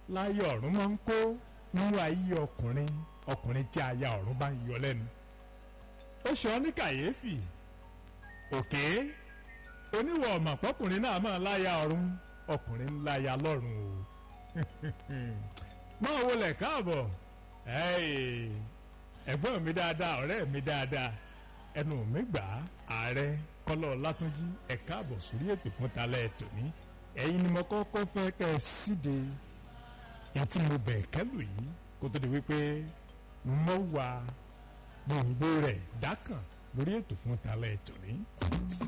láyé ọ̀run máa ń kó nínú ayé ọkùnrin ọkùnrin tí aya ọ̀run bá ń yọ lẹ́nu ó ṣe ọ́ ní kàyéfì òkè oníwọ̀ ọ̀mà pọ́kùnrin náà máa láya ọ̀run ọkùnrin ń láya lọ́run o máa wọlé káàbọ̀ ẹ̀gbọ́n mi dáadáa ọ̀rẹ́ mi dáadáa ẹnu mi gbà á ààrẹ kọ́lọ́ látúnjí ẹ̀ káàbọ̀ sórí ètò fún talẹ́ ètò ní ẹ̀yin ni mo kọ́kọ́ fẹ́ kẹ́ ẹ síde ètí mo bẹ̀ kẹ́lù yìí kó tó di wípé mo wà gbòǹgbò rẹ̀ dákàn lórí ètò fún talẹ́ ètò ní.